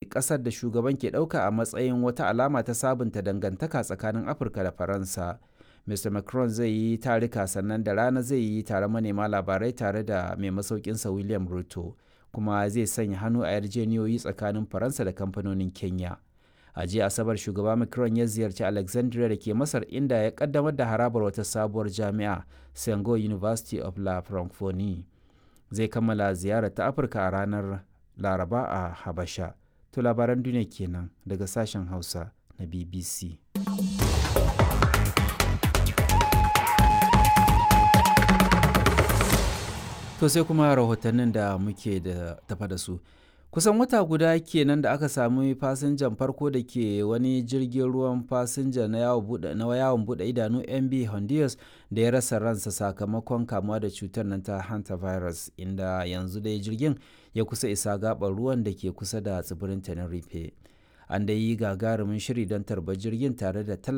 ƙasar da shugaban ke ɗauka a matsayin wata alama ta sabunta dangantaka tsakanin Afirka da Faransa. Mr. Macron zai yi tarika sannan da rana zai yi taron manema labarai tare da mai masaukinsa William Ruto, kuma zai sanya hannu a yarjeniyoyi tsakanin Faransa da kamfanonin Kenya. A jiya Asabar shugaba Macron ya ziyarci Alexandria da ke Masar inda ya kaddamar da harabar wata sabuwar jami'a, Sengo University of La Francophonie. Zai kammala ziyarar ta Afirka a ranar Laraba a Habasha. To labaran duniya kenan daga sashen Hausa na BBC. To sai kuma rahotannin da muke da tafa da su. Kusan wata guda kenan da aka sami fasinjan farko da ke wani jirgin ruwan fasinja na yawon buɗe idanu MB Honduras da ya rasa ransa sakamakon kamuwa da cutar nan ta hantavirus inda yanzu dai jirgin ya kusa isa gaɓar ruwan da ke kusa da tsibirin Tenerife. An da yi gagarumin shiri don tarbar jirgin tare da